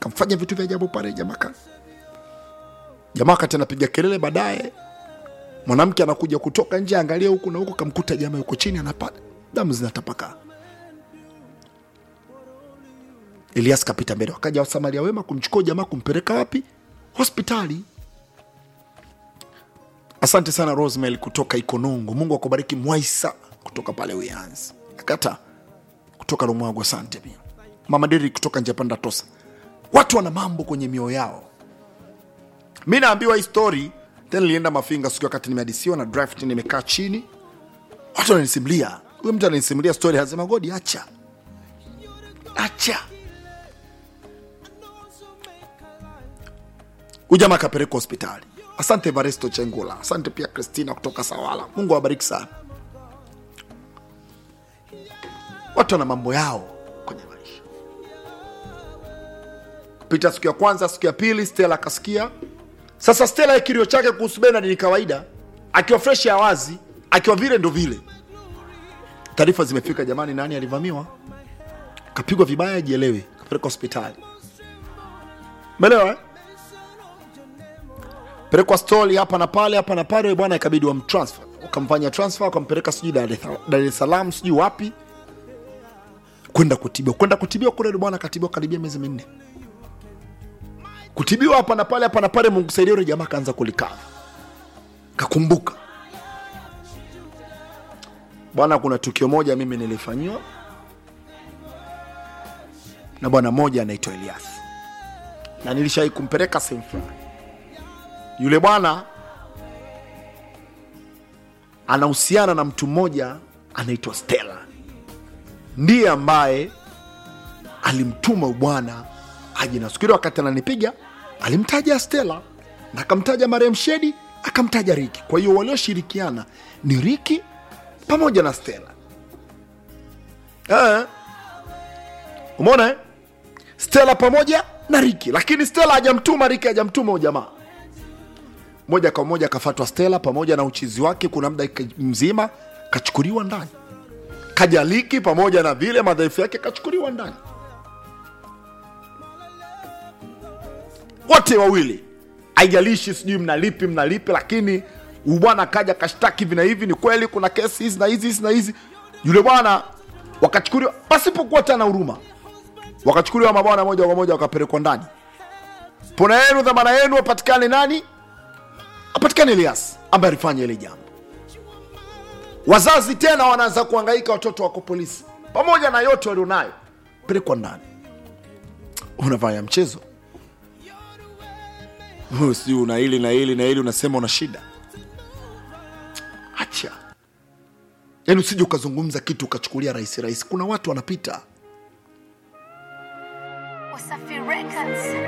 kamfanya vitu vya ajabu pale jamaa ka jamaa wakati anapiga kelele baadaye mwanamke anakuja kutoka nje angalia huku na huku kamkuta jamaa yuko chini anapata damu zinatapakaa elias kapita mbele wakaja wasamaria wema kumchukua jamaa kumpeleka wapi hospitali asante sana rosemel kutoka ikonongo mungu akubariki mwaisa kutoka pale uyanzi akata kutoka rumwago asante pia mama deri kutoka njapanda tosa watu wana mambo kwenye mioyo yao mi naambiwa hii story tena nilienda mafinga siku wakati nimehadisiwa na draft nimekaa chini watu wananisimulia huyo mtu ananisimulia story anasema godi acha acha huyu jamaa akapelekwa hospitali asante varesto chengula asante pia kristina kutoka sawala mungu awabariki sana watu wana mambo yao kwenye maisha pita siku ya kwanza siku ya pili stela akasikia sasa stela kilio chake kuhusu benard ni kawaida akiwa fresh ya wazi akiwa vile ndo vile taarifa zimefika jamani nani alivamiwa kapigwa vibaya jielewe kapelekwa hospitali melewa eh? pelekwa stori hapa na pale hapa na pale bwana ikabidi wamtransfer ukamfanya transfer ukampeleka sijui Dar es- dar es salaam sijui wapi kwenda kutibiwa kwenda kutibiwa kule bwana akatibiwa karibia miezi minne kutibiwa hapa na pale hapa na pale mungu saidia yule jamaa kaanza kulikaa kakumbuka bwana kuna tukio moja mimi nilifanyiwa na bwana mmoja anaitwa elias na nilishawai kumpeleka sehemu fulani yule bwana anahusiana na mtu mmoja anaitwa stela ndiye ambaye alimtuma bwana aje na siku ile wakati ananipiga alimtaja stela na akamtaja marehemu shedi akamtaja riki kwa hiyo walioshirikiana ni riki pamoja na stela eh. umeona eh? stela pamoja na riki lakini stela hajamtuma riki hajamtuma ujamaa moja kwa moja akafatwa stela pamoja na uchizi wake kuna muda mzima kachukuliwa ndani kajaliki pamoja na vile madhaifu yake kachukuliwa ndani wote wawili haijalishi sijui mnalipi mnalipi lakini huyu bwana kaja kashtaki hivi na hivi ni kweli kuna kesi hizi na hizi hizi na hizi yule bwana wakachukuliwa pasipokuwa tena huruma wakachukuliwa mabwana moja kwa moja wakapelekwa ndani pona yenu dhamana yenu wapatikane nani apatikane elias ambaye alifanya ile jambo wazazi tena wanaanza kuhangaika watoto wako polisi pamoja na yote walionayo pelekwa ndani unafanya mchezo Wewe sijui una hili na hili na hili unasema una shida acha yaani usije ukazungumza kitu ukachukulia rahisi rahisi kuna watu wanapita Wasafi Records.